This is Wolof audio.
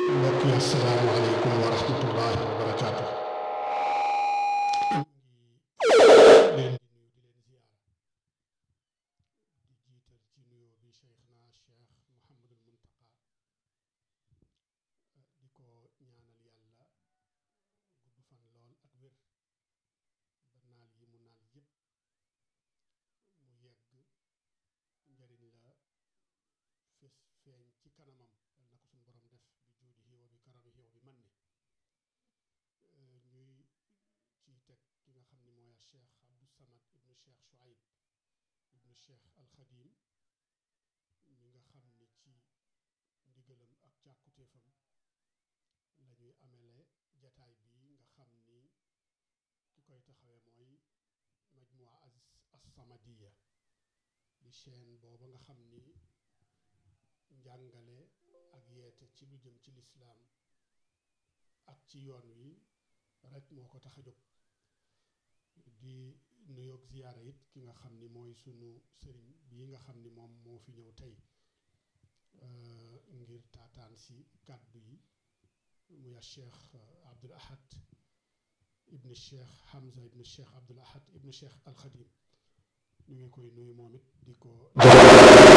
mbokk yi asalaamaaleykum wa rahmatullahi wa barakaatu leen di nuyu di leen ziyaara di jiital ci nuyoo bi cheikhna cheikh Mouhamadul Muntaqa di ko ñaanal yàlla gudd fan lool ak wér ba naal yi mu naal yépp mu yegg njariñ la fes feeñ ci kanamam yal na ko suñu borom def bi juudihi wa bi karamihi wa bi manni ñuy ci teg ki nga xam ni mooy a cheikh Abdou Samad ibnu cheikh Chouaib ibnu cheikh Alxadim mi nga xam ni ci ndigalam ak càkkutéefam la ñuy amele jataay bi nga xam ni ki koy taxawee mooy majmua as-Samadiya di chaîne booba nga xam ni njàngale ak yeete ci lu jëm ci lislaam ak ci yoon wi rek moo ko tax a jóg di nuyoog ziyaara it ki nga xam ni mooy sunu sëriñ bii nga xam ni moom moo fi ñëw tey ngir taataan si kàddu yi muy a cheikh Abdul Ahad ibnu cheikh Hamza ibnu cheikh Abdul Ahad ibnu cheikh Alxadim ñu ngi koy nuyu moom it di ko